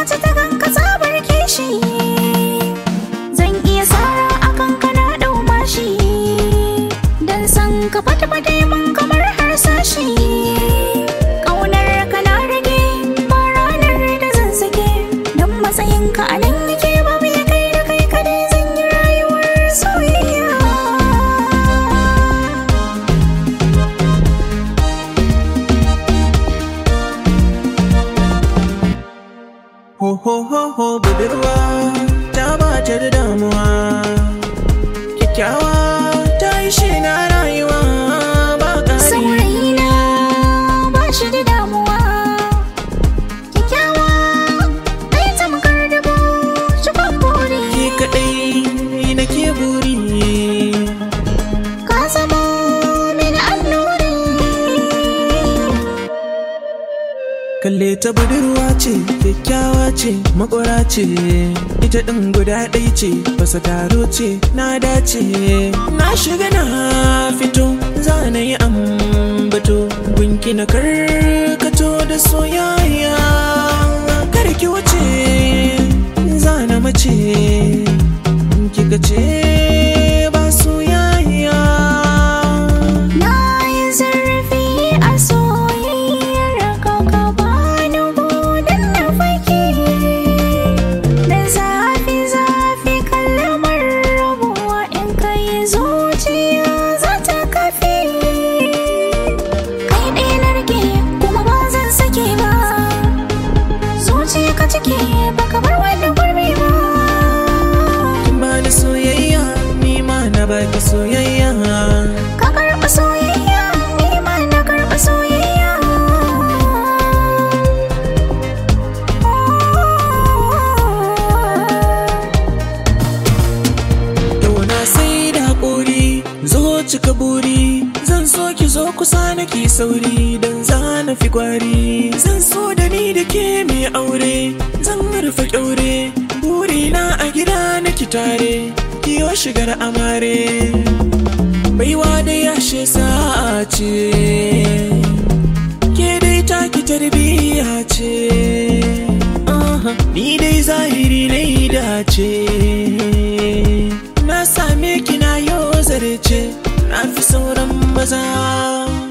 mace ta ganka tsabar kishi zan iya sara akan kana dau mashi dan san ka fata fata mun kamar harsashi ƙaunar ka na rage ba ranar da zan sake dan matsayin ka a nan yake ba mu ya kai da kai kadai zan yi rayuwar soyayya Ho ho ho ho budurwa ta bata da damuwa Kyakkyawa ta yi shi na rayuwa ba ƙari saurayina ba shi da damuwa kyakkyawa ai tamkar dubu cikon buri Ki kaɗai na ke buri ka zama mini annuri Kalle ta budurwa ce, kyakkyawa ce, makwara ce Ita ɗin guda ɗai ce, basa taro ce, na dace Na shiga na fito, za na yi ambato Gunki na karkato da soyayya Karki wuce, za na mace Kika ce ba soyayya na yi zurfi a soyayyar ka ka bani budin na fake da zafi zafi kalmar rabuwa in kai zuciya za ta kafe kai ɗaya na rike kuma ba zan sake ba zuciya ka cike baka bar wani gurbi ba Kin bani soyayya, ni ma na baki soyayya ka karɓa soyayya ni ma na karɓa soyayya Yau na sai da haƙuri zo cika buri zan so ki zo kusa na ki sauri don za na fi kwari zan so da ni da ke mai aure zan rufe kyaure burina a gida na ki tare kiyo shigar amare baiwa da yashe sa'a ce ke dai taki tarbiyya ce Aha, ni dai zahiri na yi dace na same ki na yau zarce na fi sauran maza